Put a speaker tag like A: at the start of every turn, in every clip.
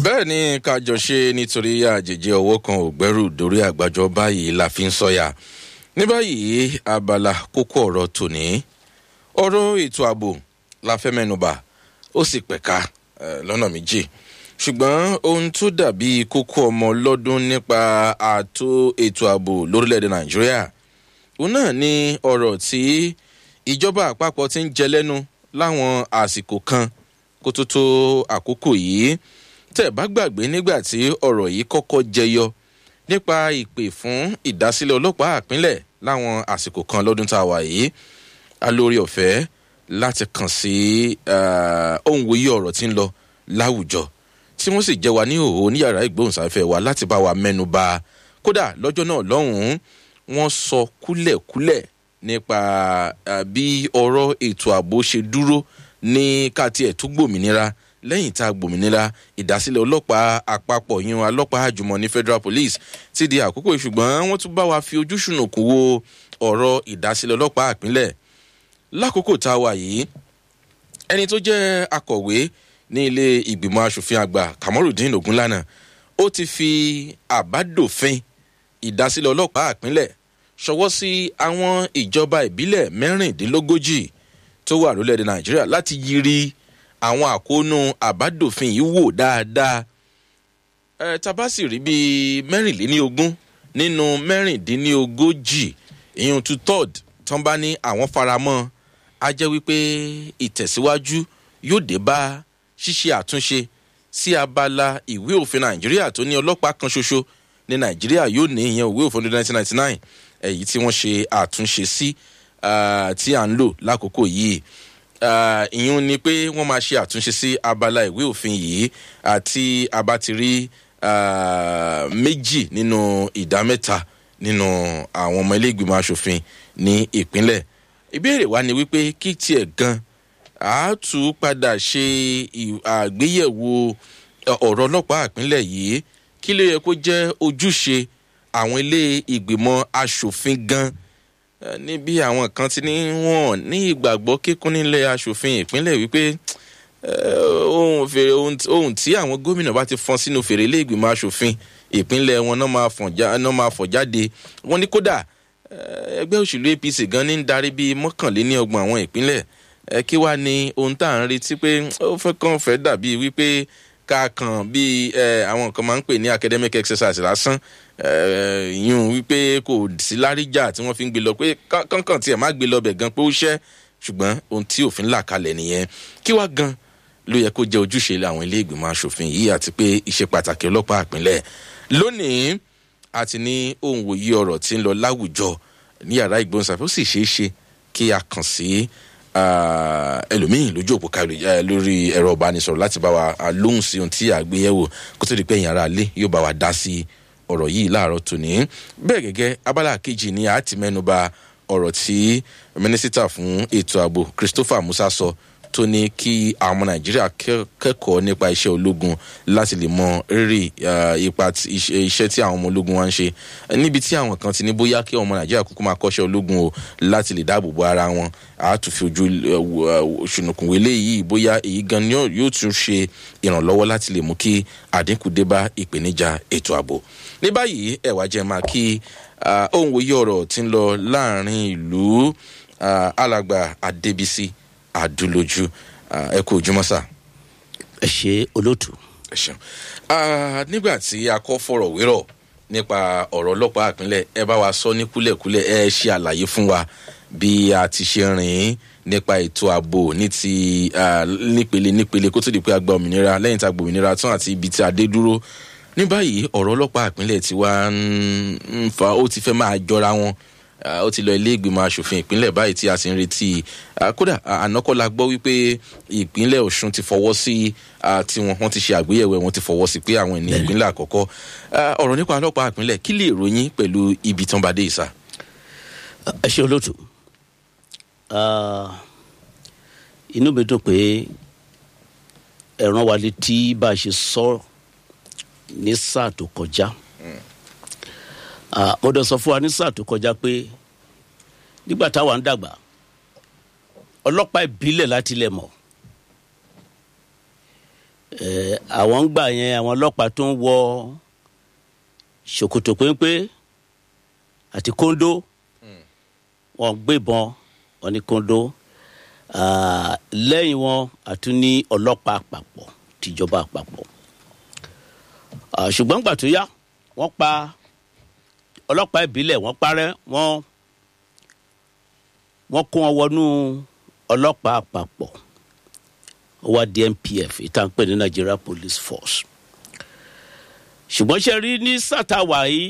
A: bẹ́ẹ̀ ni kájọ ṣe nítorí àjèjì ọwọ́ kan ò gbẹ́rù dórí àgbàjọ báyìí la fi ń sọ̀yà ní báyìí abala kókó ọ̀rọ̀ tòní ọ̀rọ̀ ètò ààbò la fẹ́ mẹ́nuba ó sì pẹ̀ka lọ́nà méjì ṣùgbọ́n ohun tó dàbí kókó ọmọ lọ́dún nípa ààtò ètò ààbò lórílẹ̀‐èdè nàìjíríà òun náà ni ọ̀rọ̀ tí ìjọba àpapọ̀ ti ń jẹ lẹ́nu láwọn àsìkò kan kó tó tó àkókò yìí tẹ̀ bá gbàgbé nígbà tí ọ̀rọ̀ yìí kọ́kọ́ jẹyọ nípa ìpè fún ìdásílẹ̀ ọlọ́pàá àpínlẹ̀ láwọn àsìkò kan lọ́dún tá a wà yìí alórí ọ̀fẹ́ láti kàn sí ohun wòye ọ̀rọ̀ tí ń lọ láwùjọ tí wọ́n sì jẹ́ wa ní òhò ní yàrá ìgbóhùnsáfẹ́ wa láti bá wa mẹ́nu ba kódà lọ́jọ́ náà lọ́hùn-ún wọ́n sọ kúlẹ̀kúlẹ̀ nípa bí ọ̀rọ̀ ètò ààbò ṣe dúró ní káàtì ẹ̀ tó gbòmìnira lẹ́yìn tá a gbòmìnira ìdásílẹ̀ ọlọ́pàá àpapọ̀ yín ọlọ́pàá àjùmọ̀ ní federal police ti di àkókò ṣùgbọ́n wọ́n tún bá wa fi ojú ṣùnùkùn wo ọ̀rọ̀ ìdásílẹ̀ ọlọ́pàá àpínlẹ̀ lákòókò tá a wà yìí ẹni tó jẹ́ akọ̀wé ní ilé ìgbìmọ̀ asòfin àgbà kamorudin ogunlana ó ti fi àbádòfin ìdásílẹ̀ ọlọ́pàá àpínlẹ̀ ṣọwọ́ sí àwọn ìjọba ìbílẹ̀ mẹ́rìndínlógójì tó wà lórílẹ̀‐èdè nàìjíríà láti yiri àwọn àkóónú àbádòfin yìí wò dáadáa ẹ tabasi rí bíi mẹ́rìnléníogún nínú mẹ́rìndínlógójì ìyún two third tán bá ní àwọn faramọ́ a jẹ́ wípé ìtẹ̀síwájú yóò dé bá ṣíṣe àtúnṣe sí abala ìwé òfin nàìjíríà tó ní ọlọ́pàá kan ṣoṣo ní nàìjíríà yóò ní ìyẹn ìwé òfin ọdún nineteen ninety nine èyí tí wọ́n ṣe àtúnṣe sí tí à ń lò lákòókò yìí ìyún ni pé wọ́n máa ṣe àtúnṣe sí abala ìwé òfin yìí àti abatiri méjì nínú ìdá mẹ́ta nínú àwọn ọmọ ilé ìgbìmọ̀ asòfin ní ìpínlẹ̀ ìbéèrè wa ni wípé kí tiẹ̀ gan a tún padà ṣe àgbéyẹ̀wò ọ̀rọ̀ ọlọ́pàá ìpínlẹ̀ yìí kí ló yẹ kó jẹ́ ojúṣe àwọn ilé ìgbìmọ̀ asòfin gan níbi àwọn kan ti ní wọn ní ìgbàgbọ́ kíkún nílẹ̀ asòfin ìpínlẹ̀ wípé ohun tí àwọn gómìnà bá ti fọn sínú fèrè ilé ìgbìmọ̀ asòfin ìpínlẹ̀ wọn náà máa fọ̀ jáde wọ́n ní kódà ẹgbẹ́ òṣèlú apc gan ní ń darí bíi mọ́kànléní ọgbọ̀n àwọn ìpínlẹ̀ kí wàá ní ohun tá à ń retí pé ó fẹ́ kàn fẹ́ dàbí wípé ká kàn bíi àwọn kan máa ń pè ní academic exercise lásán yún wípé kò sí láríjà tí wọ́n fi ń gbé lọ pé kánkàn tiẹ̀ má gbé lọ bẹ̀ gan pé ó ṣẹ́ ṣùgbọ́n ohun tí òfin là kalẹ̀ nìyẹn kí wàá gan ló yẹ kó jẹ́ ojúṣe àwọn ilé ìgbìmọ̀ asòfin yìí àti pé ìṣe pàtàkì ọlọ́pàá àpínlẹ̀ lónìí àti ní ohun wòye ọ̀rọ̀ tí ń lọ láwùjọ ní yàrá ìgbóhùnsáfẹ́ ó sì ṣeé ṣe kí a kàn sí ẹlòmíín lójú òpó kárí lórí ẹ̀rọ ìbánisọ̀rọ̀ láti bá wa lóhùn sí ohun tí a gbé yẹ̀wò kó tó di pé ẹ̀yìn ara lé yóò bá wa dá sí ọ̀rọ̀ yìí láàárọ̀ tòní bẹ́ẹ̀ gẹ́gẹ́ abala kejì ni a ti mẹ́nuba ọ̀rọ̀ tí mínísítà fún ètò ààbò christopher musa sọ tó ní kí àwọn ọmọ nàìjíríà kẹ́kọ̀ọ́ nípa iṣẹ́ ológun láti lè mọ rírì ipa iṣẹ́ tí àwọn ọmọ ológun wa ń ṣe níbi tí àwọn kan ti ní bóyá kí ọmọ nàìjíríà kúkú máa kọ́ṣẹ́ ológun o láti lè dáàbò bo ara wọn àátúfi ojú ṣùnùkùn wọlé yìí bóyá èyí gan ni yóò tún ṣe ìrànlọ́wọ́ láti lè mú kí àdínkù dé bá ìpèníjà ètò ààbò ní báyìí ẹ̀wà jẹ́ máa kí ohun wòye ọ̀rọ̀ tí ń lọ láàrin ìlú alàgbà adébísí àdúlójú ẹ kú ojúmọ́ sá.
B: ẹ ṣe olóòtú.
A: ẹ ṣeun nígbà tí a kọ́ fọ̀rọ̀ wérọ̀ nípa ọ̀rọ̀ ọlọ́pàá àpínlẹ̀ ẹ bá wa sọ ní kúlẹ̀kúlẹ̀ ẹ ṣe àlàyé fún wa bí a ti ṣe rìn nípa ètò ààbò ní ti nípele nípele kó tó di pé a gba òmìnira lẹ́yìn tá a gba òmìnira tán àti ibi tí a dé dúró ní báyìí ọ̀rọ̀ ọlọ́pàá àpínlẹ̀ tí wàá ń fa ó ti fẹ́ máa jọra wọn ó ti lọ ilé ìgbìmọ̀ asòfin ìpínlẹ̀ báyìí tí a sì ń retí kódà ànákọ́lá gbọ́ wípé ìpínlẹ̀ ọ̀ṣun ti fọwọ́ sí tiwọn wọ́n ti ṣe àgbéyẹ̀wò wọn ti fọwọ́ sí pé àwọn ènìyàn ìpínlẹ̀ àkọ́kọ́ ọ̀rọ̀ nípa ọlọ́pàá ìpínlẹ̀ kí lè ròyìn pẹ̀lú ibi tán bá dé ìsà.
B: ẹ ṣe olóòtú inú mi dùn pé ẹ̀ràn wa létí bá a ṣe sọ ní sáà tó kọjá. Mm mo dẹ̀ sọ fún wa ní sáà tó kọjá pé nígbà táwa ń dàgbà ọlọ́pàá ìbílẹ̀ láti lẹ̀ mọ̀ ẹ àwọn ń gbà yẹn àwọn ọlọ́pàá tó ń wọ ṣòkòtò péńpé àti kóńdó wọn gbébọn wọn ní kóńdó Ah, lẹ́yìn wọn àtún ní ọlọ́pàá àpapọ̀ tìjọba àpapọ̀ Ah, ṣùgbọ́n gbà tó yá wọ́n pa ọlọ́pàá ìbílẹ̀ wọ́n parẹ́ wọ́n wọ́n kó wọn wọnú ọlọ́pàá àpapọ̀ ó wá di npf ìtàn pè ní nigeria police force ṣùgbọ́n ṣe rí ní sátàwá yìí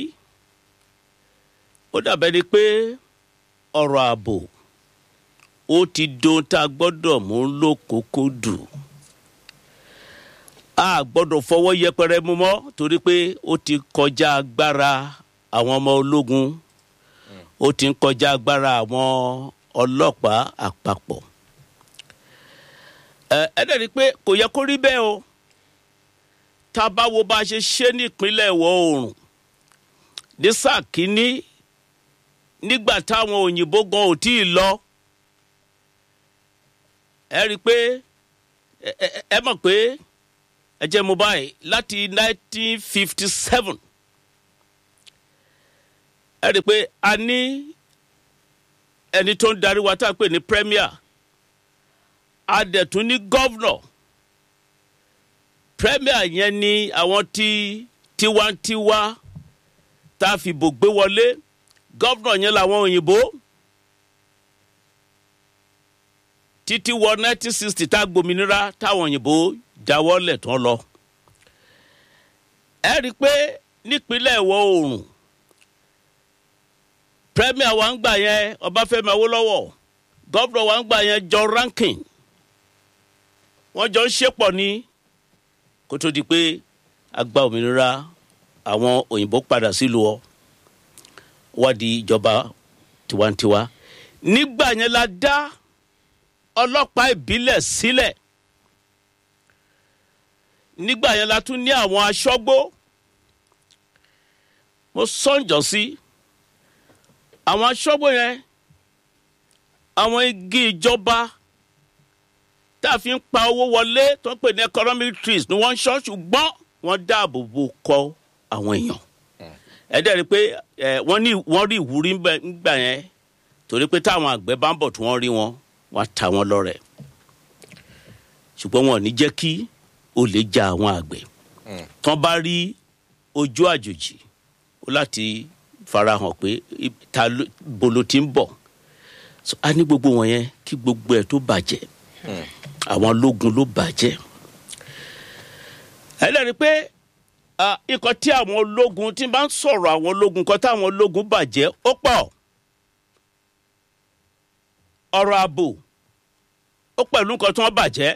B: ó dàbẹ́ ni pé ọ̀rọ̀ ààbò ó ti dohun tá a gbọ́dọ̀ mú lókòókò dù a gbọ́dọ̀ fọwọ́ yẹpẹrẹ mú mọ́ torí pé ó ti kọjá agbára àwọn ọmọ ológun ó ti ń kọjá agbára àwọn ọlọ́pàá àpapọ̀ ẹ ẹ dẹ̀ rí i pé kò yẹ kó rí bẹ́ẹ̀ o tá a bá wo bá a ṣe ṣe ní ìpínlẹ̀ ìwọ̀ oòrùn ní sáà kínní nígbà táwọn òyìnbó gan ò tí ì lọ ẹ rí i pé ẹ ẹ- ẹ mọ̀ pé ẹ jẹ́ mo báyìí láti 1957 ẹ rí i pé a ní ẹni tó ń darí wa tá a pè ní premier a dẹ̀ tún ní governor premier yẹn ni àwọn tí tiwantiwa tá a fìbò gbé wọlé governor yẹn làwọn òyìnbó títí wọ 1960 tá a gbòmìnira táwọn òyìnbó jáwọ́lẹ̀ tán lọ. ẹ rí i pé nípínlẹ̀ ìwọ̀ oòrùn premier wa ń gbà yẹn ọbáfẹ́mi awólọ́wọ̀ gọ́vnọ̀ wa ń gbà yẹn john rankin wọ́n jọ ń ṣépọ̀ ní kó tó di pé a gba òmìnira àwọn òyìnbó padà sílùú ọ wá di ìjọba tiwantiwa nígbà yẹn la dá ọlọ́pàá ìbílẹ̀ sílẹ̀ nígbà yẹn la tún ní àwọn aṣọ́gbó mo sọ́njọ́ sí àwọn aṣọ́gbó yẹn àwọn igi ìjọba tá a fi ń pa owó wọlé tó ń pè ní economic trees ni wọ́n ń ṣọ́ ṣùgbọ́n wọ́n dáàbò bo kọ́ àwọn èèyàn ẹ dẹ́ rí i pé ẹ, wọ́n ní wọ́n rí ìwúrí ńbẹ- ńgbà yẹn torí pé táwọn àgbẹ̀ bá ń bọ̀ tí wọ́n rí wọn wọ́n á ta wọn lọ́rẹ̀ ṣùgbọ́n wọn ò ní jẹ́ kí olè ja àwọn àgbẹ̀ tán bá rí ojú àjòjì ó láti farahàn pé i- ta ló- bolo ti ń bọ̀ So, a ní gbogbo wọn yẹn kí gbogbo ẹ̀ tó bàjẹ́ àwọn ológun ló bàjẹ́ ẹ lẹ́rìí pé ah, nǹkan tí àwọn ológun tí n bá ń sọ̀rọ̀ àwọn ológun nǹkan tí àwọn ológun bàjẹ́ ó pọ̀ ọ̀rọ̀ ààbò ó pẹ̀lú nǹkan tí wọ́n bàjẹ́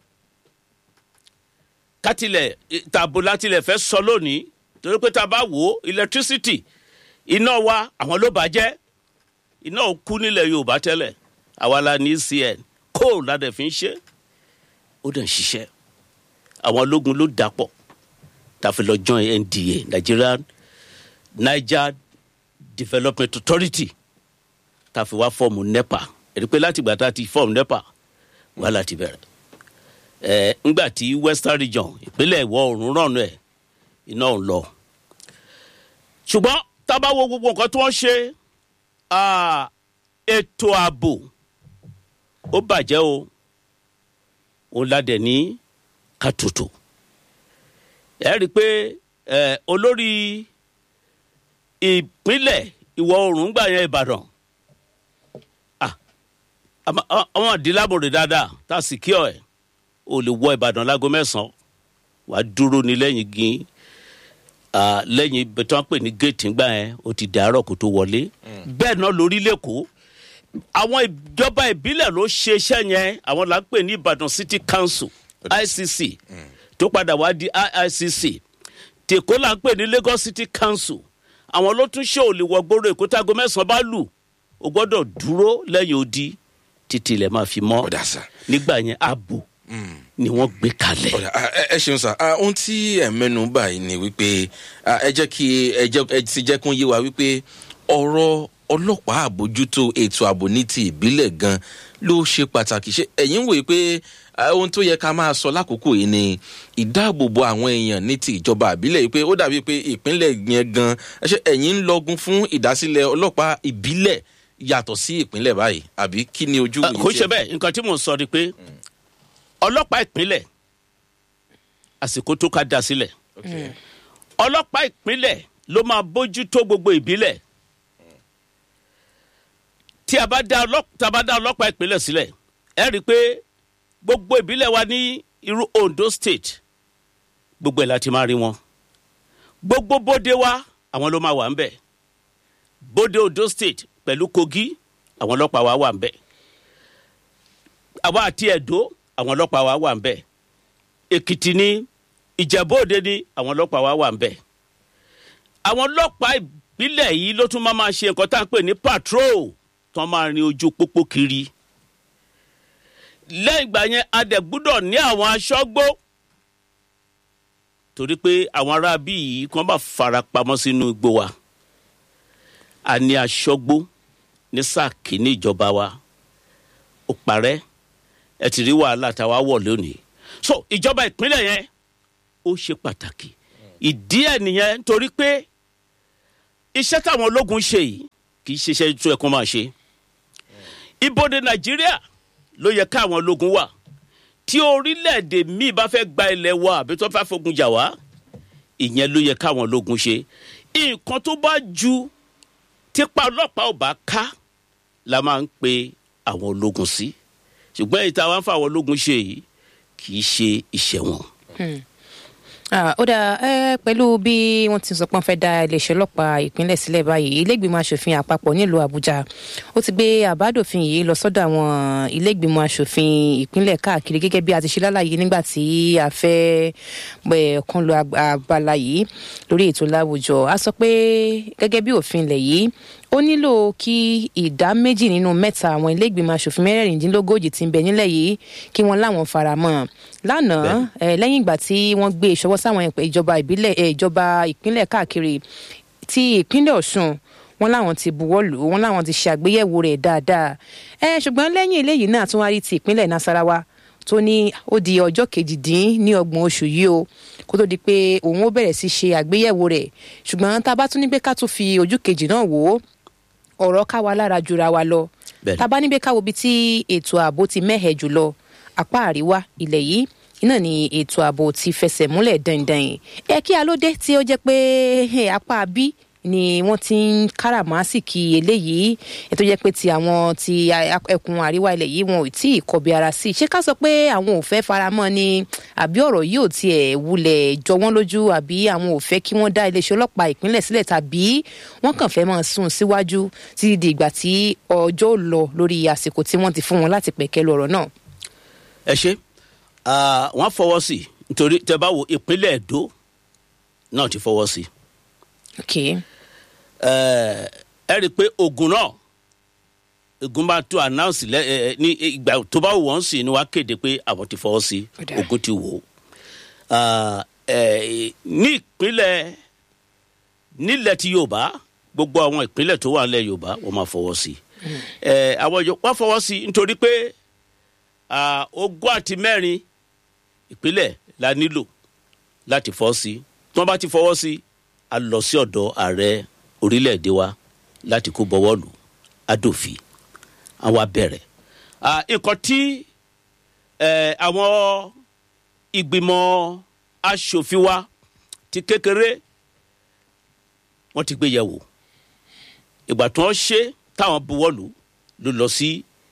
B: kátìlẹ̀ tààbò látilẹ̀ fẹ́ sọ lónìí torí pé tá a bá wò ó electricity iná wa àwọn ló bàjẹ́ iná ò kú nílẹ̀ yorùbá tẹ́lẹ̀ àwa la ní cn coal la dẹ̀ fi ń ṣe ó dẹ̀ ń ṣiṣẹ́ àwọn ológun ló dàpọ̀ tàfi lọ join nda nigeria niger development authority tàfi wá fọ́ọ̀mù nepa èdè pé láti gbà tá a ti fọ́ọ̀mù nepa wàhálà ti bẹ̀rẹ̀ ẹ̀ ńgbà tí western region ìpínlẹ̀ ìwọ̀ oòrùn rànú ẹ̀ iná ò lọ ṣùgbọ́n tábà wo gbogbo nǹkan tí wọ́n ṣe ah, ètò ààbò ó bàjẹ́ o òun ládẹ̀ ní kàtútù ẹ rí i pé ẹ olórí ìpínlẹ̀ ìwọ̀ oòrùn gbà yẹn ìbàdàn ah, àmọ́- àwọn àwọn àdìlábòrè dáadáa tá a sì kí ọ ẹ o lè wọ ìbàdàn láago mẹ́sàn-án wàá dúró ní lẹ́yìn gín ah, lẹ́yìn ibi tí wọ́n pè ní géètì ńgbà yẹn ó ti dàárọ̀ kó tó wọlé bẹ́ẹ̀ náà lórí lẹ́kọ̀ọ́ àwọn ìjọba ìbílẹ̀ ló ṣe iṣẹ́ yẹn àwọn là ń pè ní ìbàdàn city council icc tó padà wá di iicc tèkó là ń pè ní lagos city council àwọn ló tún ṣe òlìwọ gbòòrò èkó tágo mẹ́sàn-án bá lù ó gbọ́dọ̀ dúró lẹ́yìn odi títí ilẹ̀ máa fi mọ́
A: ọ̀dà sà
B: nígbà yẹn ààbò ni wọ́n gbé kalẹ̀.
A: ọ̀dà ah, ẹ ẹ ṣeun sà Ah, ohun tí ẹ mẹ́nu báyìí ni wípé ah, ẹ jẹ́ kí ẹ jẹ́ ẹ ti jẹ́ kún yé wa wípé ọ̀rọ̀ ọlọ́pàá àbójútó ètò ààbò ní ti ìbílẹ̀ gan ló ṣe pàtàkì ṣe ẹ̀yìn wòye pé ohun tó yẹ ká máa sọ lákòókò yìí ni ìdáàbòbò àwọn èèyàn ní ti ìjọba àbílẹ̀ yìí pé ó dàbí pé ìpínlẹ̀ yẹn gan ṣe ẹ̀yìn ń lọ́gun fún ìdásílẹ̀ ọlọ́pàá ìbílẹ̀ yàtọ̀ sí ìpínlẹ̀ báyìí àbí kí ni ojú
B: kò ṣe bẹ́ẹ̀ nǹkan tí mò ń sọ ni pé ọlọ́pàá ìpínlẹ̀ àsìkò tó ká da sílẹ̀ ọlọ́pàá ìpínlẹ̀ ló máa bójútó gbogbo ìbílẹ̀ tí a bá dá ọlọ́pàá ìpínlẹ̀ sílẹ̀ ẹ rí i pé gbogbo ìbílẹ̀ wa ní irú ondo state gbogbo ẹ̀ láti máa rí wọn gbogbo bóde wa àwọn ló máa wà ń bẹ̀ bóde ondo state pẹ̀lú kogi àwọn ọlọ́pàá wa wà ń bẹ̀ àwa àti ẹ̀dọ́ àwọn ọlọ́pàá wa wà ń bẹ̀ èkìtì ní ìjẹ̀bú-òde ní àwọn ọlọ́pàá wa wà ń bẹ̀ àwọn ọlọ́pàá ìbílẹ̀ yìí ló tún máa ma ṣe nǹkan tá à ń pè ní patrol tó máa rin ojú pópó kiri lẹ́yìn ìgbà yẹn a dẹ̀ gbúdọ̀ ní àwọn aṣọ́gbó torí pé àwọn ará bí yìí kí wọ́n bá fara pamọ́ sínú igbó wa a ní aṣọ́gbó ní sáà kìíní ìjọba wa ó parẹ́ ẹ ti rí wàhálà táwa wọ̀ lónìí so ìjọba ìpínlẹ̀ yẹn ó ṣe pàtàkì ìdí ẹ̀ nìyẹn torí pé iṣẹ́ táwọn ológun ṣe yìí kì í ṣiṣẹ́ tó ẹ̀kọ́ máa ṣe ibodè nàìjíríà ló yẹ káwọn ológun wà tí orílẹ̀-èdè míì bá fẹ́ gba ilẹ̀ wa àbí tó fẹ́ fogun jà wá ìyẹn ló yẹ káwọn ológun ṣe nǹkan tó bá ju tipa ọlọ́pàá ò bá ká la máa ń pe àwọn ológun sí ṣùgbọ́n èyí tá a wá ń fa àwọn ológun ṣe yìí kì í ṣe iṣẹ́ wọn.
C: ó dáa ẹ pẹ̀lú bí wọ́n ti sọ pé wọ́n fẹ́ da iléeṣẹ́ ọlọ́pàá ìpínlẹ̀ sílẹ̀ báyìí iléègbìmọ̀ asòfin àpapọ̀ nílùú àbújá ó ti gbé àbádòfin yìí lọ sọ́dọ̀ àwọn iléègbìmọ̀ asòfin ìpínlẹ̀ káàkiri gẹ́gẹ́ bí a ti ṣe lálàyé nígbà tí a fẹ́ kan lo abala yìí lórí ètò láwùjọ a sọ pé gẹ́gẹ́ bí òfin ilẹ̀ yìí ó nílò kí ìdá méjì nínú mẹ́ta àwọn iléègbìmọ̀ asòfin mẹ́rẹ̀ẹ̀rìndínlógójì ti ń bẹ nílẹ̀ yìí kí wọ́n láwọn faramọ́ lánàá lẹ́yìn ìgbà tí wọ́n gbé ìṣọwọ́ sáwọn ìjọba ìbílẹ̀ ìjọba ìpínlẹ̀ káàkiri ti ìpínlẹ̀ ọ̀ṣun wọn láwọn ti buwọ́ lù ú wọn láwọn ti ṣe àgbéyẹ̀wò rẹ̀ dáadáa ẹ ṣùgbọ́n lẹ́yìn eléyìí náà tún wá rí ti ìpínlẹ̀ nasarawa tó ní ó di ọjọ́ kejìdín ní ọgbọ̀n oṣù yìí o kó tó di pé òun ó bẹ̀rẹ̀ sí ṣe àgbéyẹ̀wò rẹ̀ ṣùgbọ́n tá a bá tún ní pé ká tún fi ojú kejì náà wò ó ọ̀rọ̀ ká wa lára jura wa lọ tá a bá níbi káwo bí tí ètò ààbò ti mẹ́hẹ̀ jùlọ apá àríwá ilẹ̀ yìí iná ni ètò ààbò ti fẹsẹ̀ múlẹ̀ dandan ẹ kí alóde tí ó jẹ́ pé apá bí ni wọ́n ti ń káràmásìkì eléyìí ètò jẹ́ pé ti àwọn ti ẹkùn àríwá ilẹ̀ yìí wọn ò tí ì kọbi ara sí i ṣé ká sọ pé àwọn ò fẹ́ faramọ́ ni àbí ọ̀rọ̀ yìí ò tiẹ̀ wulẹ̀ jọ wọ́n lójú àbí àwọn ò fẹ́ kí wọ́n dá iléeṣẹ́ ọlọ́pàá ìpínlẹ̀ sílẹ̀ tàbí wọ́n kàn fẹ́ máa sún síwájú títí di ìgbà tí ọjọ́ lọ lórí àsìkò tí wọ́n ti fún wọn láti pẹ̀kẹ́ lu ọ̀rọ̀ náà.
B: ẹ ṣe wọn fọwọ́ sí nítorí tẹ bá wo ìpínlẹ̀ èdò náà ti fọwọ́ sí.
C: okay
B: ẹ rí i pé ogun náà ogun bá tó announce lẹ ẹ ní ìgbà tó bá wọ́n sì ni wàá kéde pé àwọn ti fọwọ́ sí ogun ti wò ó ní ìpínlẹ̀ nílẹ̀ ti yorùbá gbogbo àwọn ìpínlẹ̀ tó wà nílẹ̀ yorùbá wọ́n máa fọwọ́ sí àwọn wọ́n fọwọ́ sí nítorí pé ogún àti mẹ́rin ìpínlẹ̀ la nílò láti fọ́ sí tí wọ́n bá ti fọwọ́ sí a lọ sí ọ̀dọ̀ ààrẹ orílẹ̀-èdè wa láti kó bọ́wọ́ lù adòfin àwa bẹ̀rẹ̀. nǹkan tí àwọn ìgbìmọ̀ asòfin wa ti kékeré wọ́n ti gbé yẹ̀ wò ìgbà tí wọ́n ṣe táwọn buwọ́ lù ló lọ sí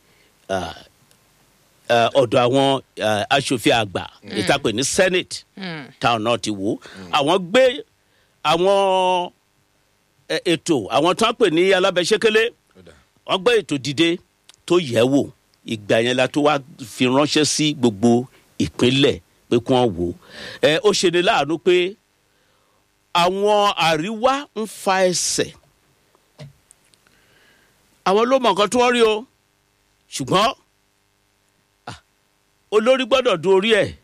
B: ọ̀dọ̀ àwọn asòfin àgbà ìtàpè ní senate táwọn náà ti wò àwọn gbé àwọn ètò àwọn tó ń pè ní alábẹ́sẹ́kẹ́lé wọ́n gbé ètò dìde tó yẹ̀ wò ìgbà yẹn la tó wá fi ránṣẹ́ sí gbogbo ìpínlẹ̀ pé kí wọ́n wò ẹ ó ṣe ni láàánú pé àwọn àríwá ń fa ẹsẹ̀ àwọn ló mọ nǹkan tí wọ́n rí o ṣùgbọ́n olórí gbọ́dọ̀ du orí ẹ̀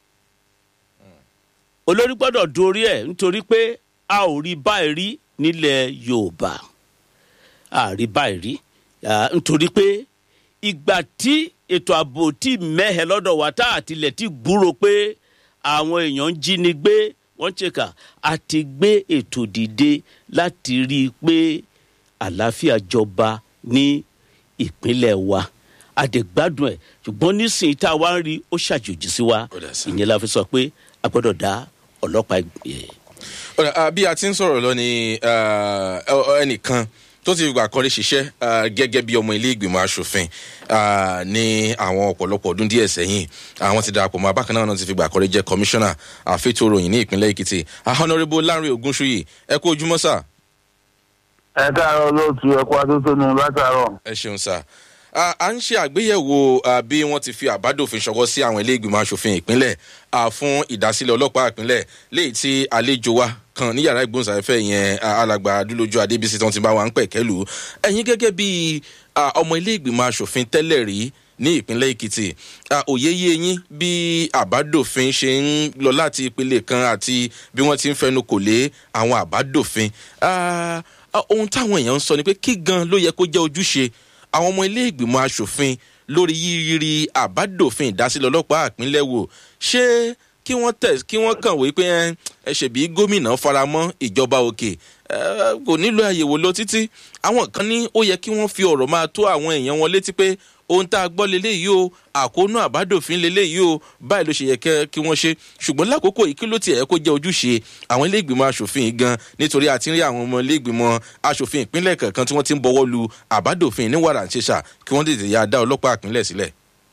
B: olórí gbọ́dọ̀ du orí ẹ̀ nítorí pé a ò rí báyìí rí nílẹ̀ yorùbá àrí báyìí rí Ah, nítorí pé ìgbà tí ètò ààbò tí mẹ́hẹ̀ lọ́dọ̀ wa tá àtìlẹ̀ tí gbúrò pé àwọn èèyàn ń jí ni gbé wọ́n ṣèkà àti gbé ètò dìde láti rí i pé àlàáfíà jọba ní ìpínlẹ̀ wa àdègbádùn ẹ̀ ṣùgbọ́n nísìnyí tá a wá ń rí ó ṣàjòjì sí wa
A: Ó dà sí.
B: ìyẹn la fi sọ pé a gbọ́dọ̀ dá ọlọ́pàá ẹ̀
A: Ọ̀rẹ́, ah, bí a ti ń sọ̀rọ̀ lọ ni ah, ọ- ẹnìkan tó ti gbà kan lè ṣiṣẹ́ ah, gẹ́gẹ́ bí ọmọ ilé ìgbìmọ̀ asòfin ah, ní àwọn ọ̀pọ̀lọpọ̀ ọdún díẹ̀ sẹ́yìn àwọn ti darapọ̀ mọ́ abákan náà náà ti fi gbà kan lè jẹ́ kọmíṣánná àfẹ́tò ròyìn ní ìpínlẹ̀ èkìtì Ah, honourable lanre ogunṣuyi ẹ kú ojúmọ́ sà
D: ẹ káàárọ̀ lóòtú ẹ̀kọ́ atótónu látàárọ̀.
A: ẹ ṣeun sà Ah, à ń ṣe àgbéyẹ̀wò ah, bí wọ́n ti fi àbádòfin ṣọwọ́ sí àwọn ilé ìgbìmọ̀ asòfin ìpínlẹ̀ ah, fún ìdásílẹ̀ ọlọ́pàá ìpínlẹ̀ léyìí tí àlejò wa kan ní yàrá ìgbóhùnsáfẹ́fẹ́ yẹn ah, alàgbà adúlójú adébísí tí wọ́n ti bá wa ń pẹ̀kẹ́lù ẹ̀yin gẹ́gẹ́ bí ah, ọmọ ilé ìgbìmọ̀ asòfin tẹ́lẹ̀ rí ní ìpínlẹ̀ èkìtì Ah, òye yé yín bí àbádòfin ṣe ń lọ láti ìpele kan àti bí wọ́n ti ń fẹnu kò lé àwọn àbádòfin Ah, ah, ohun táwọn èèyàn ń sọ ni pé kí gan ló yẹ kó jẹ́ ojúṣe àwọn ọmọ ilé ìgbìmọ̀ asòfin lórí yíyírí àbádòfin ìdásílẹ̀ ọlọ́pàá àpínlẹ̀ wò ṣé kí wọ́n tẹ̀ kí wọ́n kàn wí pé ẹ, ẹ ṣèbí gómìnà faramọ́ ìjọba òkè ẹ, kò nílò àyèwò lọ títí àwọn kan ní ó yẹ kí wọ́n fi ọ̀rọ̀ máa tó àwọn èèyàn wọn létí pé ohun tá a gbọ́ leléyìí o àkóónú àbádòfin leléyìí o báyìí ló ṣe yẹ kẹ́- kí wọ́n ṣe ṣùgbọ́n lákòókò yìí kí ló tiẹ̀ yẹ kó jẹ́ ojúṣe àwọn ilé ìgbìmọ̀ asòfin yìí gan nítorí àti rí àwọn ọmọ ilé ìgbìmọ̀ asòfin ìpínlẹ̀ kọ̀ọ̀kan tí wọ́n ti ń bọwọ́ lu àbádòfin ní wàrà ṣẹṣà kí wọ́n tètè ya dá ọlọ́pàá ìpínlẹ̀ sílẹ̀.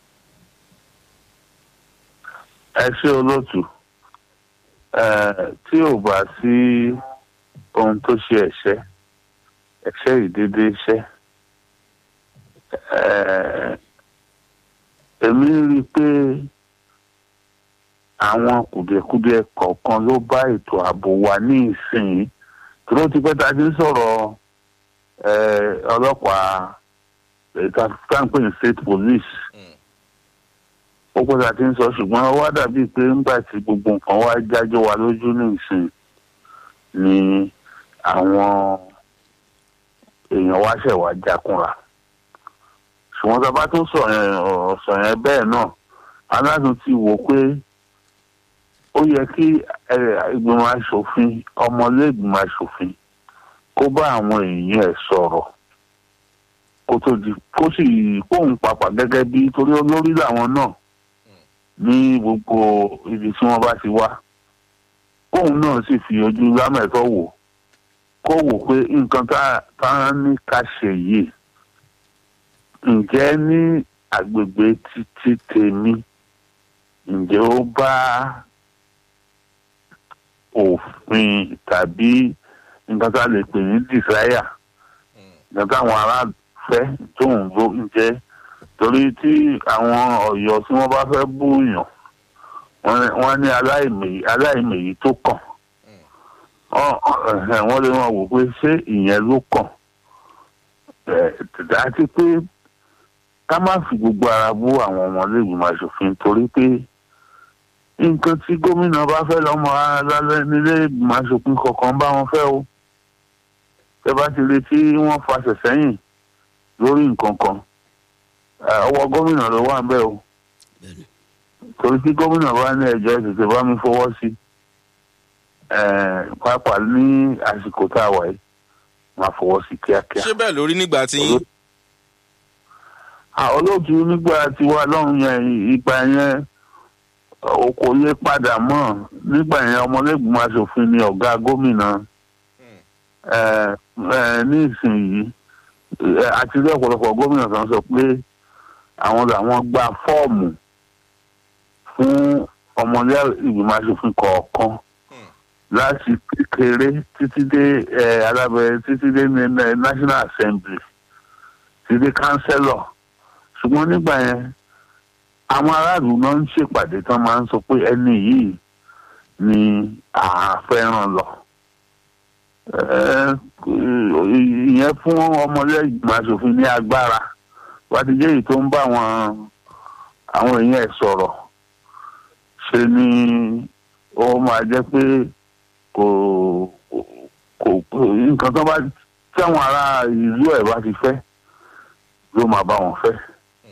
D: ẹ ṣe olóòtú ẹ tí ò bá sí ohun tó ṣe ẹ̀ṣẹ̀ ẹ̀ṣẹ̀ ìdédé iṣẹ́ ẹ èmi rí i pé àwọn kùdìẹ̀kudiẹ kọ̀ọ̀kan ló bá ètò ààbò wa ní ìsìn tí ló ti pẹ́ tá a ti ń sọ̀rọ̀ ẹ ọlọ́pàá ètò àfikún pè ní state police ó pẹ́ tá a ti ń sọ ṣùgbọ́n ó wá dàbíi pé ńgbà tí gbogbo nǹkan wá jájọ́ wa lójú ní ìsìn ni àwọn èèyàn wá ṣẹ̀ wá jákúnra ṣùgbọ́n tá a bá tún sọ yẹn ọ̀rọ̀ sọ yẹn bẹ́ẹ̀ náà aládùn ti wò pé ó yẹ kí ẹ, ìgbìmọ̀ asòfin ọmọlé ìgbìmọ̀ asòfin kó bá àwọn èèyàn ẹ̀ sọ̀rọ̀ kó tó di kó sì kóhun papà gẹ́gẹ́ bí torí olórí làwọn náà ní gbogbo ibi tí wọ́n bá ti wá kóhun náà sì fi ojú lámẹ̀tọ́ wò kó wò pé nǹkan tá tá a ní ká ṣe yìí ǹjẹ́ ní agbègbè títí tèmi ǹjẹ́ ó bá òfin tàbí nǹkan tá a lè pè ní desire nǹkan táwọn ará fẹ́ tóun ló ń jẹ́ torí tí àwọn ọ̀yọ́ tí wọ́n bá fẹ́ búyàn wọ́n ní- wọ́n ní aláìmèyí aláìmèyí tó kàn Ọ- ọ- ẹ̀hẹ̀, wọ́n lè wọ́n wò pé ṣé ìyẹn ló kàn Ẹ̀, àti pé ká má fi gbogbo ara bú àwọn ọmọlẹ́gbìmọ̀ aṣòfin torí pé nǹkan tí gómìnà bá fẹ́ lọ́mọ alálẹ́ nílé ìgbìmọ̀ aṣòfin kọ̀ọ̀kan bá wọn fẹ́ o tẹ bá ti retí wọ́n fàṣẹ sẹ́yìn lórí nǹkan kan ẹ̀, ọwọ́ gómìnà ló wà ń bẹ̀ o
B: bẹ́ẹ̀ni
D: torí tí gómìnà bá ní ẹjọ́ tètè bá mi fọwọ́ sí ẹ̀, pàápàá ní àsìkò tá a wà yìí máa fọwọ́ sí kíákíá.
A: ṣé bẹ́ẹ̀ lórí nígbà tí yín
D: àwọn olóòtú nígbà tí wà lọ́run yẹn ìgbà yẹn ò kò lè padà mọ́ nígbà yẹn ọmọlẹ́gbìmọ̀ asòfin ni ọ̀gá gómìnà ẹ̀, ẹ̀, ní ìsinyìí ẹ̀, àti rí ọ̀pọ̀lọpọ̀ gómìnà kan sọ pé àwọn làwọn gba fọ́ọ̀mù fún ọmọlẹ́gbìmọ̀ asòfin kọ̀ọ̀kan láti kékeré títí dé ẹ̀, alábẹ́ títí dé ní- ní national assembly títí dé councillor ṣùgbọ́n nígbà yẹn àwọn aráàlú náà ń ṣèpàdé tán máa ń sọ pé ẹni yìí ni àfẹ́ràn lọ. Ẹ, ìyẹn fún ọmọlẹ́gbìmọ̀ asòfin ní agbára wá ti jẹ́ èyí tó ń bá àwọn àwọn èèyàn ẹ̀ sọ̀rọ̀ ṣe ni ó máa jẹ́ pé kò kò kò nǹkan tó bá tí àwọn ará ìlú ẹ̀ bá ti fẹ́ ló máa bá wọn fẹ́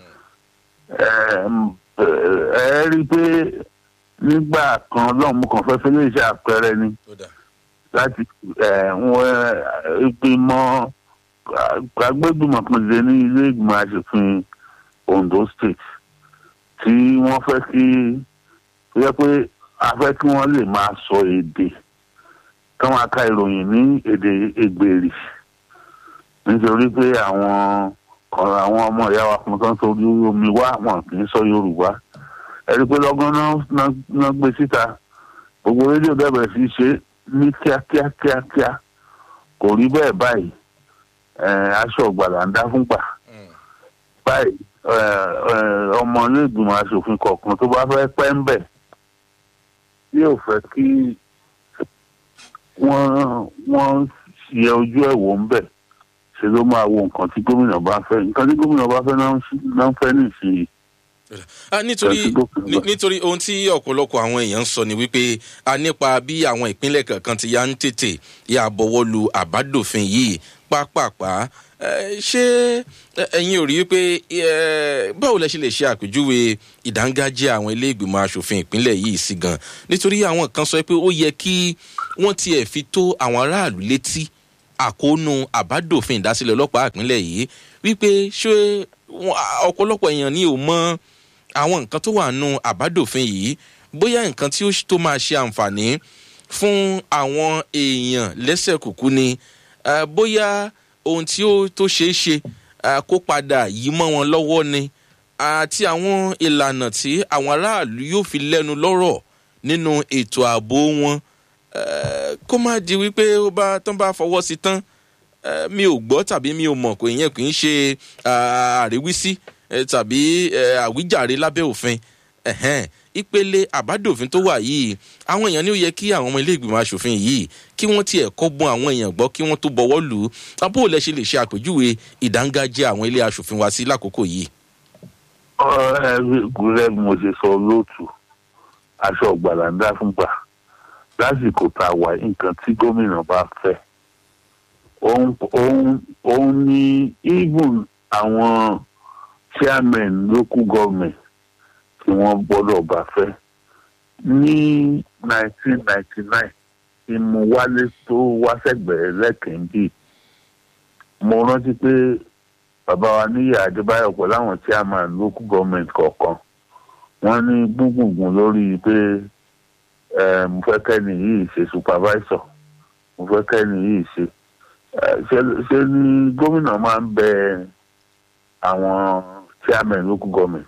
D: Ẹm, ẹ ẹ rí i pé nígbà kan lọ́mú kan fẹ́ fẹ́ lè ṣe àpẹẹrẹ ni
A: ó dà
D: láti ẹ wọn ìgbìmọ̀ agbẹ́gbìmọ̀ kan ṣe ní ilé ìgbìmọ̀ asòfin Ondo State tí wọ́n fẹ́ kí ó yẹ pé a fẹ́ kí wọ́n lè máa sọ èdè kí wọ́n aka ìròyìn ní èdè Ègbèrì nítorí pé àwọn kan àwọn ọmọ ìyá wa kan tó ń torí omi wá wọn kì í sọ Yorùbá ẹni pé lọ́gán náà náà- náà gbé síta gbogbo rédíò bẹ̀rẹ̀ sí í ṣe ní kíákíá kíákíá kò rí bẹ́ẹ̀ báyìí ẹ̀, aṣọ ọ̀gbàlà ń dá fún gbà báyìí ẹ̀, ẹ̀, ọmọ ilé ìgbìmọ̀ asòfin kọ̀ọ̀kan tó bá fẹ́ pẹ́ ń bẹ̀ yóò fẹ́ kí wọ́n wọ́n yẹ ojú ẹ̀ wò ń bẹ̀ ṣe ló máa wo nǹkan tí gómìnà bá fẹ́ nǹkan tí gómìnà bá fẹ́ náà ń ṣe- náà ń fẹ́ nìsín
A: Ah, nítorí
D: Tẹ̀sí gòkè
A: ní-
D: lọ.
A: nítorí ohun tí ọ̀pọ̀lọpọ̀ àwọn èèyàn ń sọ ni wípé a nípa bí àwọn ìpínlẹ̀ kankan ti yá ń tètè yà bọ̀wọ́ lu àbádòfin yìí pápápá Eh, ṣé eh, ẹ̀yin ò rí i pé eh, báwo lẹ ṣe lè ṣe àpèjúwe ìdángájẹ́ àwọn ilé ìgbìmọ̀ asòfin ìpínlẹ̀ yìí sí gan nítorí àwọn kan sọ pé ó yẹ kí wọ́n tiẹ̀ fi tó àwọn aráàlú létí àkóónú àbádòfin ìdásílẹ̀ ọlọ́pàá ìpínlẹ̀ yìí wípé ṣé wọn- ọ̀pọ̀lọpọ̀ èèyàn ni ò mọ àwọn nǹkan tó wà nù àbádòfin yìí bóyá nǹkan tí ó ṣ- tó máa ṣe àǹfààní fún àwọn èèyàn lẹ́sẹ̀ kùkú ni eh, bóyá ohun tí ó tó ṣeé ṣe eh, kó padà yí mọ́ wọn lọ́wọ́ ni àti àwọn ìlànà tí àwọn aráàlú yóò fi lẹ́nu lọ́rọ̀ nínú ètò ààbò wọn eh, kó má di wípé ó bá tán bá fọwọ́ sí tán eh, mi ò gbọ́ tàbí mi ò mọ̀ kò yẹn kì í ṣe ah, àríwísí eh, tàbí eh, àwíjàre lábẹ́ òfin ẹ̀hẹ́n, ìpele àbádòfin tó wà yìí àwọn èèyàn ní ó yẹ kí àwọn ọmọ ilé ìgbìmọ̀ asòfin yìí kí wọ́n tiẹ̀ kọ́gbọ́n àwọn èèyàn gbọ́ kí wọ́n tó bọwọ́ lù ú abó lẹ ṣe lè ṣe àpèjúwe ìdángájẹ́ àwọn ilé asòfin wa sí lákòókò yìí.
D: gúrẹ́ bí mo ṣe sọ lóòtù aṣọ ọ̀gbàlà ń dá fún gbà lásìkò tá a wà nǹkan tí gómìnà bá fẹ́ òun òun òun ní even àwọn chairman local government tí wọ́n gbọ́dọ̀ bá fẹ́ ní 1999 tí mo wálé tó wá sẹ́gbẹ̀ẹ́ lẹ́kẹ̀ẹ́ mo rántí pé bàbá wa níyì adébáyọ̀ pẹ̀lú àwọn chairman local government kọ̀ọ̀kan wọ́n ní gbùngbùngbùn lórí pé eh, mo fẹ́ kẹ́ni yìí ṣe supervisor mo fẹ́ kẹ́ni yìí ṣe Eh, ṣe ṣe ni gómìnà máa ń bẹ àwọn chairman local government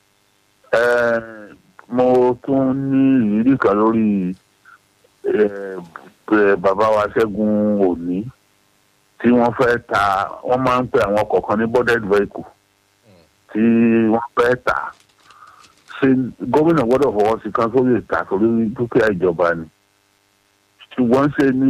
D: Eh, mo tún ní ìrírí kan lórí eh, eh, bàbá wa ṣẹ́gun òní tí wọ́n fẹ́ ta wọ́n máa ń pè àwọn kọ̀ọ̀kan ní boarded vehicle tí wọ́n fẹ́ tà ṣe gómìnà gbọ́dọ̀ fọwọ́ sí kan tó lè tà torí dúkìá ìjọba ni ṣùgbọ́n ṣe ní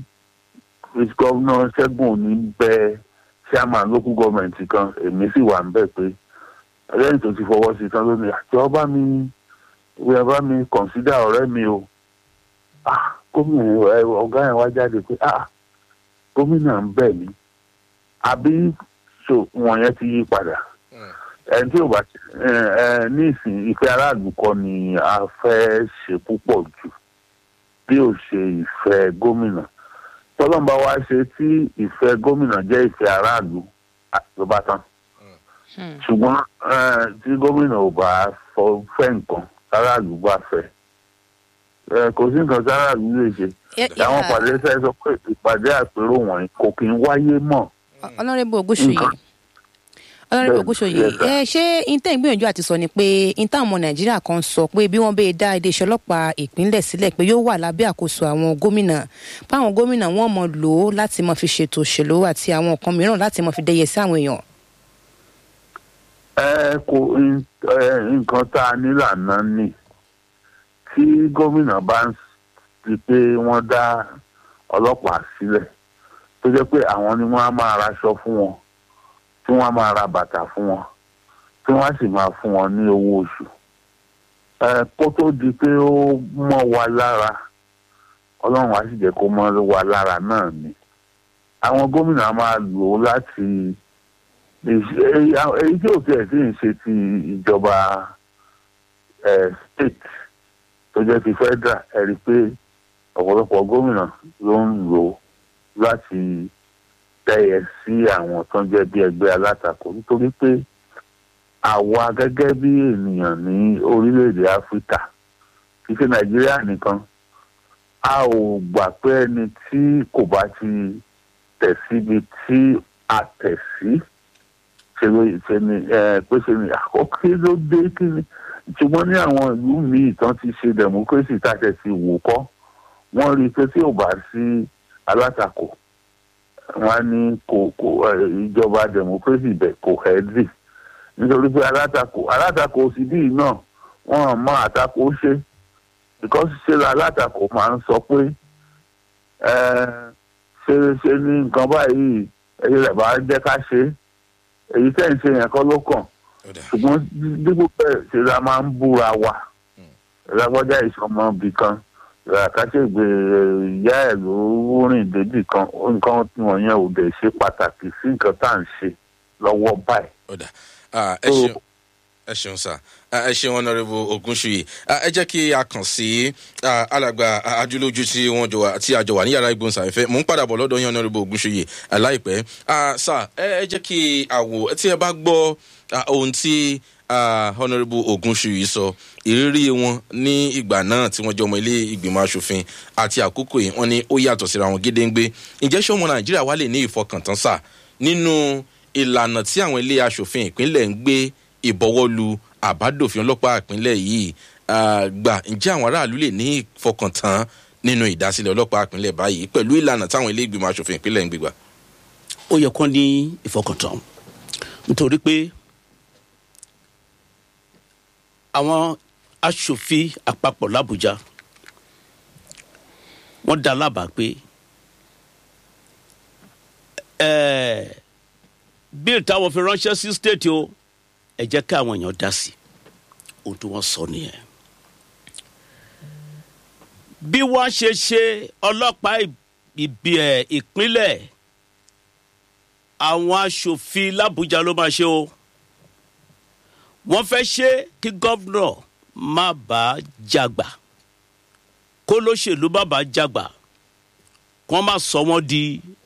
D: gọ́vnà ṣẹ́gun òní bẹ chairman local government kan èmi sì wà ń bẹ̀ pé lẹ́yìn tó ti fọwọ́ sí kan lónìí àti ọba mi ìwé bá mi consider ọ̀rẹ́ mi o ah gómìnà ẹ, ọ̀gá yẹn wá jáde pé ah gómìnà ń bẹ̀ mí àbí so wọ̀nyẹn ti yí padà ẹni tí ò bá ẹ ẹ ní ìsìn ìfẹ́ aráàlú kọ́ ni a fẹ́ ṣe púpọ̀ jù bí ò ṣe ìfẹ́ gómìnà tọ́lọ́mbà wa ṣe tí ìfẹ́ gómìnà jẹ́ ìfẹ́ aráàlú à- ló bá tán ṣùgbọ́n eh, tí gómìnà ò bá fọ- fẹ́ nǹkan aráàlú bá fẹ́ eh, kò sí nǹkan tí aráàlú lè ṣe àwọn pàdé sẹ́ sọ pé ìpàdé àpérò wọ̀nyí kò kí ń wáyé mọ́
C: ọlọ́rẹ́bù ògúnṣòyè
D: Nǹkan.
C: ọlọ́rẹ́bù
D: Bẹ́ẹ̀ni,
C: ògúnṣòyè
D: yes, sir.
C: ẹ ṣé intẹ́ ìgbìyànjú àti sọ ni pé intẹ́ ọmọ nàìjíríà kan sọ pé bí wọ́n bẹ́ẹ̀ dá iléeṣẹ́ ọlọ́pàá ìpínlẹ̀ sílẹ̀ pé yóò wà lábẹ́ àkóso àwọn gómìnà báwọn gómìnà wọn mọ̀ lò ó láti mọ̀ fi ṣètò òṣèlú àti àwọn nǹkan mìíràn láti mọ̀ fi dẹyẹ sí àwọn èèyàn.
D: ẹ kò n- ẹ, nǹkan tá a nílànà ni tí gómìnà bá ń di pé wọ́n dá ọlọ́pàá sílẹ̀ tó jẹ́ pé àwọn ni wọ́n á máa raṣọ fún wọn tí wọ́n á máa ra bàtà fún wọn tí wọ́n á sì máa fún wọn ní owó oṣù ẹ kó tó di pé ó mọ́ wa lára ọlọ́run á sì jẹ́ kó mọ́ wa lára náà ni àwọn gómìnà máa lò ó láti èyí èyí tí ò tiẹ̀ sí ń ṣe ti ìjọba eh, state tó jẹ́ ti federal ẹ rí i pé ọ̀pọ̀lọpọ̀ gómìnà ló ń lò ó láti tẹ́yẹ sí àwọn tó ń jẹ́ bí ẹgbẹ́ alátakò nítorí pé àwa gẹ́gẹ́ bí ènìyàn ní orílẹ̀-èdè áfíríkà kì í ṣe nàìjíríà nìkan a ò gbà pé ẹni tí kò bá ti tẹ̀ síbi tí a tẹ̀ sí ṣe ló ṣe ni ẹ pé ṣe ni àkọ́kọ́ ló dé kí ni ṣùgbọ́n ní àwọn ìlú míì tán ti ṣe democracy tàṣẹ ti wò kọ́ wọ́n rí i pé tí ò bá sí alátakò wọ́n á ní kò kò ẹ, ìjọba democracy bẹ̀ kò hẹ́ẹ́dì nítorí pé alátakò alátakò sì bíi náà wọ́n mọ àtakò ṣe because ṣe la alátakò máa ń sọ pé ẹ, ṣe ṣe ní nǹkan báyìí ẹyẹ rẹ̀ bá jẹ́ ká ṣe é èyí tẹ́ ń ṣe yẹn kọ́ ló kàn
A: ó dà
D: ṣùgbọ́n dípò bẹ́ẹ̀ ṣe la máa ń búra wa ìlágbọ́jà ìṣọmọ ibì kan àkàṣègbè ìyá ẹ̀ ló rìn débì kan nǹkan wọ̀nyẹn ò dẹ̀ ṣe pàtàkì sí nǹkan tá à ń ṣe lọ́wọ́ báyìí.
A: ó dà Ah, ẹ ṣeun ẹ ṣeun sá Ah, ẹ ṣeun ọ̀nàrẹ́bù ogunṣuyi Ah, ẹ jẹ́ kí a kàn sí ah, alàgbà ah, ajúlójú tí wọ́n jọ wà tí a jọ wà ní yàrá ìgbóhùnsáfẹ́fẹ́ mò ń padà bọ̀ lọ́dọ̀ yín ọ̀nàrẹ́bù ogunṣuyi ah, láìpẹ́ Ah, sá ẹ ẹ jẹ́ kí a wò tí ẹ bá gbọ́ ah, ohun tí ah, ọ̀nàrẹ́bù ogunṣuyi sọ ìrírí wọn ní ìgbà náà tí wọ́n jọ ọmọ ilé ìgbìmọ̀ asòfin àti àkókò yìí wọ́n ní ó yàtọ̀ síra wọn gédéǹgbé ǹjẹ́ ṣé ọmọ nàìjíríà wà lè ní ìfọkàntán sá nínú ìlànà tí àwọn ilé asòfin ìpínlẹ̀ ń gbé ìbọwọ́lu àbádòfin ọlọ́pàá ìpínlẹ̀ yìí ah, gbà ǹjẹ́ àwọn aráàlú lè ní ìfọkàntán nínú ìdásílẹ̀ ọlọ́pàá ìpínlẹ̀ báyìí pẹ̀lú ìlànà táwọn ilé ìgbìmọ̀ asòfin ìpínlẹ̀ ń gbégbà.
B: ó yẹ kán ní ìfọkàntán nítorí pé àwọn aṣòfin àpapọ̀ làbújá wọ́n dá lábàá pé ẹ̀ẹ́ bíl táwọn fi ránṣẹ́ sí state o ẹ jẹ́ ká àwọn èèyàn dá sí ohun tí wọ́n sọ nìyẹn bí wọ́n ṣe ṣe ọlọ́pàá ìbí ẹ̀ ìpínlẹ̀ àwọn aṣòfin làbújá ló máa ṣe o wọ́n fẹ́ ṣe kí gọ́vnọ̀ má bàa jàgbà kó lóṣèlú má bàa jàgbà kó má sọ wọ́n di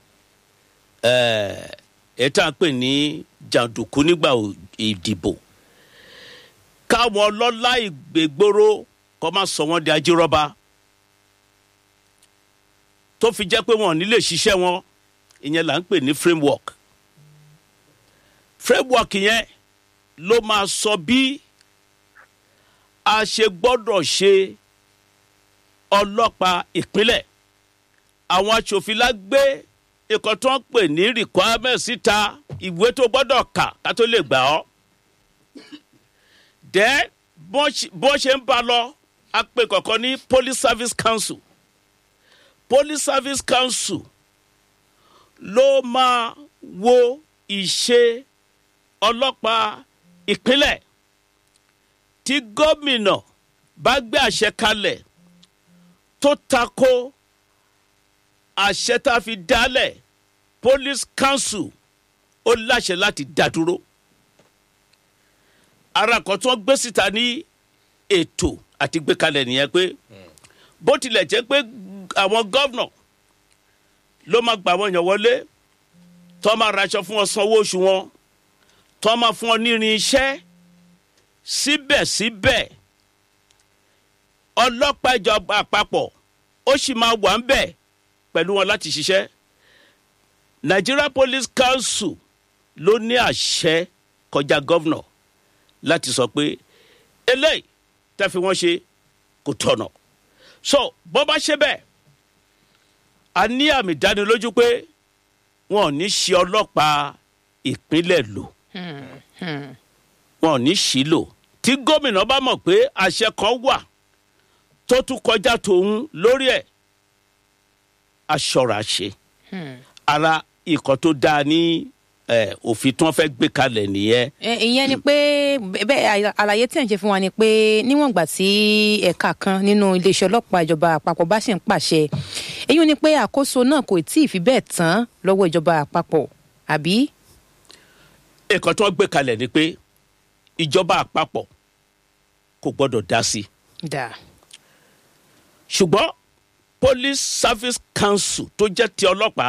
B: ẹ̀ tá a pè ní jàǹdùkú nígbà ìdìbò káwọn ọlọ́lá ìgbègbóró kó má sọ wọ́n di ajírọ́ba tó fi jẹ́ pé wọn ò ní lè ṣiṣẹ́ wọn ìyẹn là ń pè ní framework framework yẹn ló máa sọ bí a ṣe gbọ́dọ̀ ṣe ọlọ́pàá ìpínlẹ̀ àwọn aṣòfin la gbé ikọ̀ tó ń pè ní requirement síta ìwé tó gbọ́dọ̀ kà ká tó lè gbà ọ́ dẹ́ bó ṣe ń bá lọ a pè kọ̀ọ̀kan ní police service council police service council ló máa wo ìṣe ọlọ́pàá ìpínlẹ̀ tí gómìnà bá gbé àṣẹ kalẹ̀ tó tako àṣẹ tá a fi dálẹ̀ police council ó láṣẹ láti dá dúró ara kan tí wọ́n gbé síta ní ètò àti gbé kalẹ̀ nìyẹn pé bó tilẹ̀ jẹ́ pé àwọn gọ́vnọ̀ ló máa gbà wọ́n yàn wọlé tó máa raṣọ fún wọn sanwó oṣù wọn tó máa fún wọn nírin iṣẹ́ síbẹ̀síbẹ̀ ọlọ́pàá ìjọba àpapọ̀ ó sì máa wà ń bẹ̀ pẹ̀lú wọn láti ṣiṣẹ́ nigeria police council ló ní àṣẹ kọjá gọ́vnọ̀ láti sọ pé eléyìí tẹ́ fi wọ́n ṣe kò tọ̀nà so bó bá ṣe bẹ́ẹ̀ a ní àmì ìdánilójú pé wọn ò ní ṣe ọlọ́pàá ìpínlẹ̀ lò wọn ò ní ṣì lò tí gómìnà bá mọ̀ pé àṣẹ kan wà tó tún kọjá tòun lórí ẹ̀ aṣọra ṣe ara ikọ̀ tó dáa ní òfin tí wọ́n fẹ́ gbé kalẹ̀ nìyẹn.
C: ìyẹn ni pé bẹ́ẹ̀ àlàyé tí ẹ̀ ń ṣe fún wa ni pé níwọ̀n ìgbà tí ẹ̀ka kan nínú iléeṣẹ́ ọlọ́pàá ìjọba àpapọ̀ bá ṣì ń pàṣẹ èyí ni pé àkóso náà kò tí ì fi bẹ́ẹ̀ tán lọ́wọ́ ìjọba àpapọ̀ àbí.
B: nǹkan tí wọ́n gbé kalẹ̀ ni pé ìjọba àpapọ̀ kò gbọ́dọ̀ dá sí i
C: dà
B: ṣùgbọ́n police service council tó jẹ́ ti ọlọ́pàá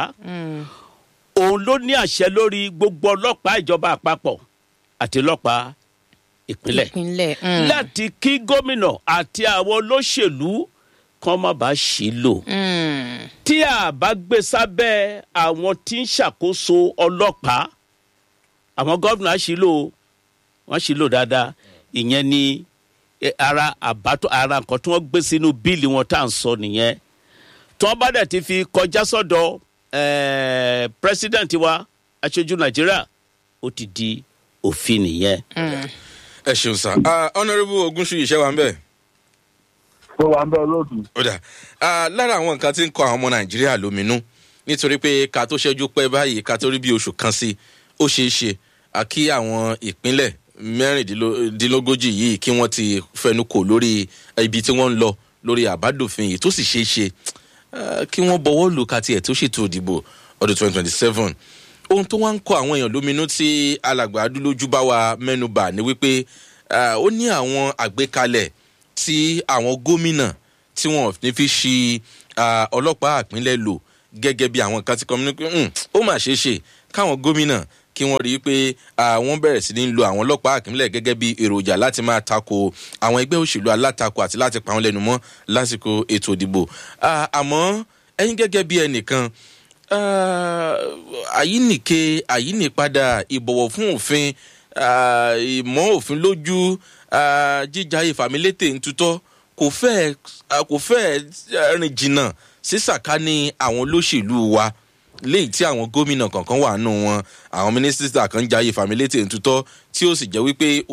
B: òun ló ní àṣẹ lórí gbogbo ọlọ́pàá ìjọba àpapọ̀ àti ọlọ́pàá ìpínlẹ̀
C: ìpínlẹ̀ mm,
B: láti kí gómìnà àti àwọn olóṣèlú kan má bàa ṣì lò
C: mm,
B: tí a bá gbé sábẹ́ àwọn tí ń ṣàkóso ọlọ́pàá àwọn gómìnà á ṣì lò ó, wọ́n ṣì lò dáadáa ìyẹn ni eh, ara àbátọ ara nǹkan tí wọ́n gbé sínú bíìlì wọn tá à ń sọ nìyẹn tí wọ́n bá dẹ̀ ti fi kọjá sọ́dọ̀ eh, president wa aṣojú nàìjíríà ó ti di òfin nìyẹn.
A: ẹ ṣeun sá honourable ogunṣu iṣẹ́ wa ń bẹ̀.
D: tó wà ń bẹ olóòtú.
A: ó dà Ah, lára àwọn nǹkan tí ń kọ àwọn ọmọ nàìjíríà lóminú nítorí pé ká tó ṣẹ́jú pẹ́ báyìí ká tó rí bí oṣù kan sí ó ṣeé ṣe à kí àwọn ìpínlẹ̀ mẹ́rìndínlógójì yìí kí wọ́n ti fẹnu kò lórí ibi tí wọ́n ń lọ lórí àbádòfin yìí tó sì ṣeé ṣe ah, kí wọ́n bọwọ́ lù ká tiẹ̀ tó ṣètò ìdìbò ọdún twenty twenty seven ohun tó wá ń kọ àwọn èèyàn lóminú tí alàgbà adúlójú bá wa mẹ́nubà ni wípé ah, ó ní àwọn àgbékalẹ̀ tí àwọn gómìnà tí wọn ò ní fi ṣi ah, ọlọ́pàá àpínlẹ̀ lò gẹ́gẹ́ bí àwọn kan ti kọ́ mi ní pé "Hmm, ó mà ṣeé ṣe káwọn gómìnà kí wọ́n rí i pé ah, wọ́n bẹ̀rẹ̀ sí ní lo àwọn ọlọ́pàá àpínlẹ̀ gẹ́gẹ́ bí èròjà láti máa tako àwọn ẹgbẹ́ òṣèlú alátakò àti láti pa wọ́n lẹ́nu mọ́ lásìkò ètò ìdìbò Ah, àmọ́ ẹ̀yin gẹ́gẹ́ bí ẹnìkan ah, àyínìke àyínìpadà ìbọ̀wọ̀ fún òfin ah, ìmọ̀ òfin lójú ah, jíjà ìfàmìlétè ń tutọ́ kò fẹ́ kò fẹ́ rìn jìnnà sí sàkání àwọn olóṣèlú wa léyìí tí àwọn gómìnà kọ̀ọ̀kan wà nù wọn àwọn mínísítà kan jayé fàmílétè ń tutọ́ tí ó sì jẹ́ wípé